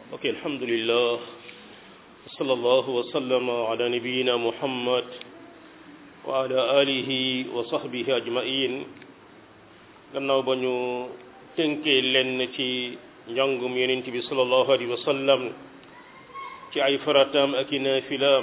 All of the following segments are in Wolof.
ok alhamdulillah sallallahu wa sallama ala nabiyina muhammad wa ala alihi wa sahbihi ajmain gannaaw ba ñu tënkee lenn ci njàngum yonent bi sallallahu alayhi wa sallam ci ay farataam ak i naafilaam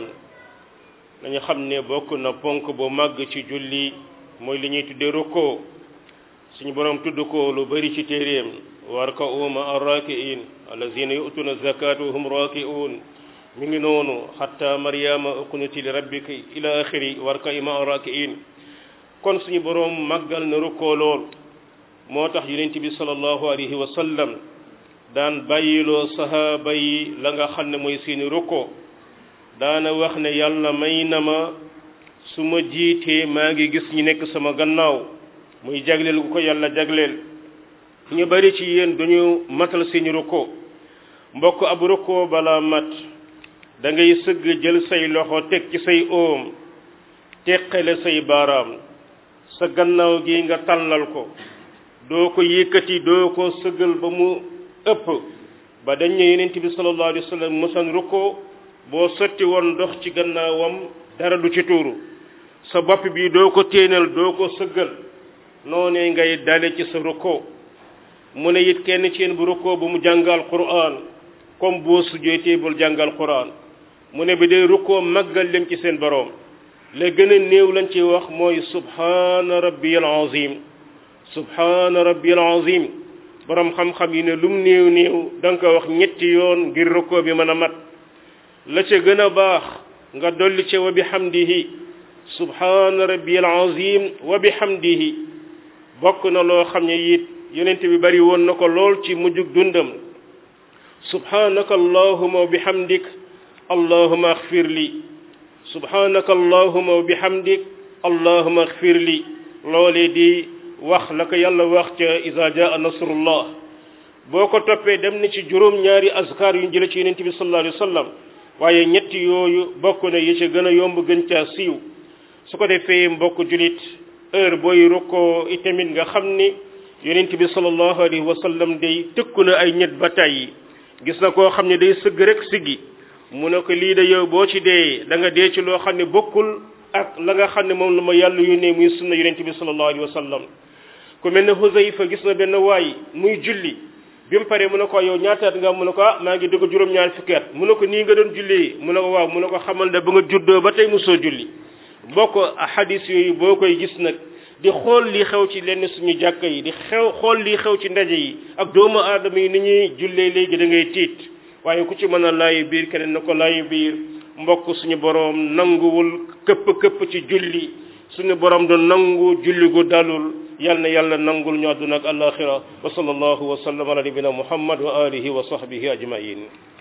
dañu xam ne bokk na ponk bu màgg ci julli mooy li ñuy tudde rukkoo suñu boroom tudd ko lu bari ci téeréem warka'u ma'a raaki'iin allazina yu'tuuna zakaata wa hum raaki'uun mi ngi noonu xatta maryama uqnuti li rabbika ila axiri warka'i ma'a raaki'iin kon suñu boroom màggal na rukkoo lool moo tax yonent bi sallallahu alayhi wa sallam daan bàyyiloo sahaaba yi la nga xam ne mooy seeni rukkoo daana wax ne yàlla may na ma su ma jiitee maa ngi gis ñi nekk sama gannaaw muy jagleel gu ko yàlla jagleel ñu bari ci yéen duñu matal seeni rukkoo mbokk ab rukkoo balaa mat da ngay sëgg jël say loxo teg ci say oom teqale say baaraam sa gannaaw gi nga tàllal ko doo ko yëkkati doo ko sëggal ba mu ëpp ba dañ ne yonent bi sallallahu alayhi wa sallam mosan rukkoo boo sotti woon ndox ci gannaawam dara du ci tuuru sa bopp bi doo ko téenal doo ko sëggal noonee ngay dale ci sa rukkoo mu ne it kenn ci yéen bu rukkoo bu mu jàngal quraan comme boo sujjóotee bul jàngal quraan mu ne bi dee rukkoo màggal leen ci seen boroom la gën a néew lañ ci wax mooy subhaana rabbiyal azim subhaana rabbiyal azim boroom xam-xam yi ne lum néew néew da nga ko wax ñetti yoon ngir rukkoo bi mën a mat la ca gën a baax nga dolli ca wa bihamdihi subhaana rabbiyal azim wa bihamdihi bokk na loo xam ne it yonent bi bari woon na ko lool ci mujjug dundam subhanaka allahuma wa bihamdik allahuma axfir li subhanaka allahuma wa bihamdik allahuma axfir li loolee di wax la ko yàlla wax ca iza jaa nasrullah boo ko toppee dem na ci juróom ñaari azkar yu ñu jële ci yonent bi sallallahu alayhi wa sallam waaye ñetti yooyu bokk na yi ci gën a yomb gën caa siiw su ko defee mbokk julit heure booy rukkoo itamit nga xam ni yonent bi sallallahu alayhi wa sallam day tëkku na ay ñet ba tàyyi gis na koo xam ne day sëgg rek siggi mu ne ko lii de yow boo ci dee da nga dee ci loo xam ne bokkul ak la nga xam ne moom la ma yàlla yónnee muy sunna yonent bi sallallahu alayhi wa sallam ku mel ne Huzayfa gis na benn waay muy julli bi mu paree mu ne ko yow ñaataat nga mu ne ko ah maa ngi dugg juróom-ñaar fukki at mu ne ko nii nga doon julli mu ne ko waaw mu ne ko xamal ne ba nga juddoo ba tey mosoo julli bokk hadis yooyu boo koy gis nag di xool li xew ci lenn suñu jàkka yi di xew xool li xew ci ndaje yi ak doomu aadama yi ni ñuy jullee léegi da ngay tiit waaye ku ci mën a laayu biir keneen na ko laayu biir mbokk suñu boroom nanguwul këpp këpp ci julli suñu boroom du nangu julli gu dalul yal na yàlla nangul ñu àdduna ak alaxira wa sallallahu wa sallam ala nabina muhammad wa alihi wa sahbihi ajmain